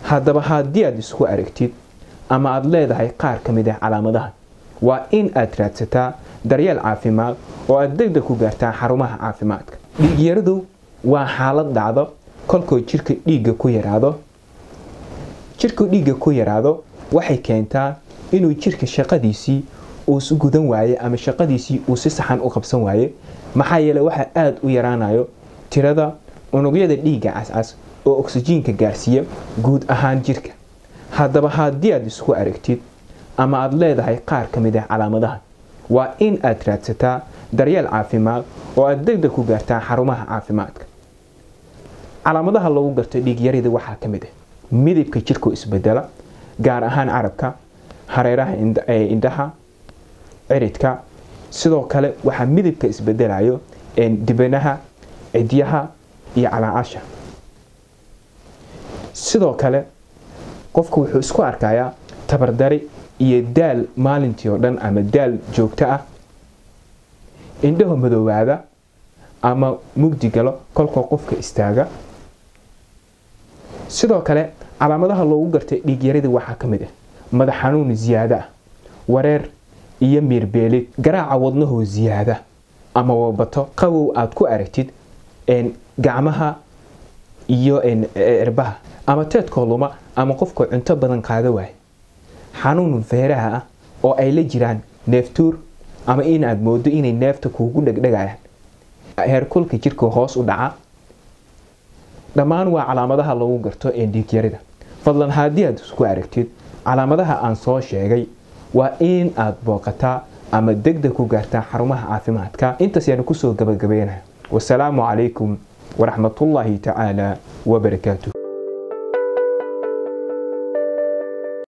haddaba haddii aad isku aragtid ama aad leedahay qaar ka mid ah calaamadahan waa in aad raadsataa daryeel caafimaad oo aad degdeg ku gaartaa xarumaha caafimaadka dhiigyaradu waa xaalad dhacdo kolkoo jirka dhiigga ku yaraado jirku dhiigga ku yaraado waxay keentaa inuu jirka shaqadiisii uu s gudan waaye ama shaqadiisii uu si saxan u qabsan waaye maxaa yeele waxaa aada u yaraanayo tirada unugyada dhiigga cascas oo oksijiinka gaarsiiya guud ahaan jirka haddaba haddii aad isku aragtid ama aad leedahay qaar ka mid ah calaamadahan waa in aad raadsataa daryeel caafimaad oo aad degdeg ku gaartaa xarumaha caafimaadka calaamadaha lagu garto dhiigyarida waxaa ka mid ah midabka jirku isbedela gaar ahaan carabka hareeraha indhaha ciridka sidoo kale waxaa midabka isbedelayo dibanaha cidyaha iyo calaacasha sidoo kale qofku wuxuu isku arkayaa tabardari iyo daal maalintii oo dhan ama daal joogto ah indhaho madoowaada ama mugdi galo kolkoo qofka istaaga sidoo kale calaamadaha loogu gartay dhiigyarida waxaa ka mid ah madax xanuun ziyaado ah wareer iyo miirbeelid garaaca wadnahoo ziyaada ama wabato qabow aad ku aragtid gacmaha iyo cirbaha ama teedkoo luma ama qofkoo cunto badan qaada waaya xanuun feeraha ah oo ay la jiraan neeftuur ama inaad moodo inay neefta kuugu dhegdhegayaan heerkulka jirka hoos u dhaca dhammaan waa calaamadaha lagu garto dhiigyarida fadlan haddii aad isku aragtid calaamadaha aan soo sheegay waa in aad booqataa ama degdeg ku gaartaa xarumaha caafimaadka intaas yaanu kusoo gabagabeynaya wasalaamu calaykum waraxmatullaahi tacaala wabarakaatuh